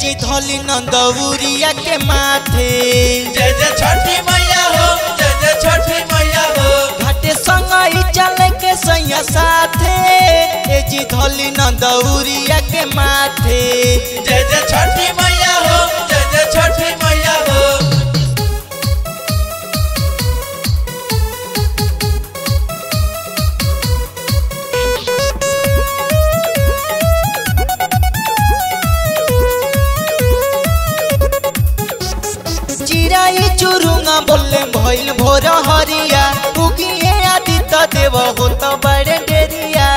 जी धली नंदौरिया के माथे जय जय छठी मैया हो जय जय छठी मैया हो घाटे संग ही चले के सैया साथे ए जी धली नंदौरिया के माथे जय जय छठी मैया हो जय जय छठी मैया हो चिराई चुरुंगा बोले भइल भोर हरिया उगिए आदित्य देव हो तो बड़े डेरिया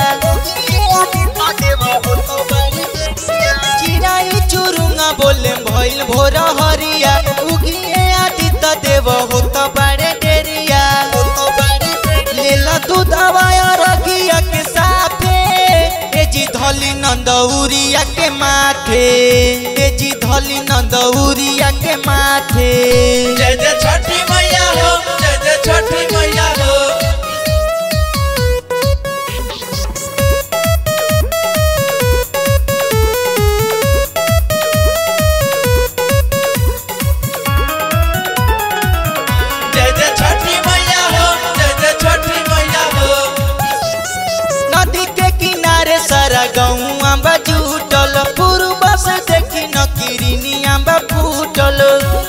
चिराई चुरुंगा बोले भइल भोर हरिया उगिए आदित्य देव हो तो बड़े डेरिया लेला तू दवाया रगिया के साथे ए जी धली नंदौरिया के माथे ए जी धली नंदौरिया के माथे जय जय छठी मैया हो जय जय छठी मैया हो जय जय छठी मैया हो जय जय छठी मैया हो नदी के किनारे सारा गौआ बा जुटल पूर्व से देखी न किरनिया बा फूटल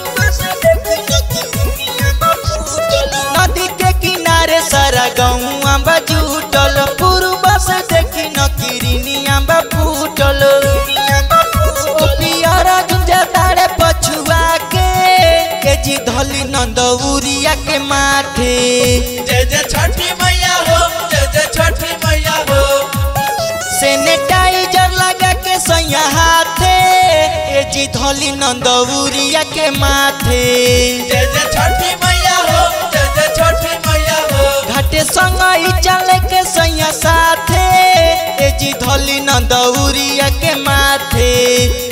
नदी के किनारे सारा गौआ बा जुटल पूर्व से देखी न किरनिया बा फूटल ओ पियरा गुंजा तारे पछुआ के के जी धली नंदौरिया के माथे जय जय छठी मैया हो जय जय छठी मैया हो सैनिटाइजर लगा के सैया हाथे ए जी धली नंदौरिया के माथे जय जय छठी मैया हो जय जय छठी मैया हो घाटे संग ही चले के सैया साथे ए जी धली नंदौरिया के माथे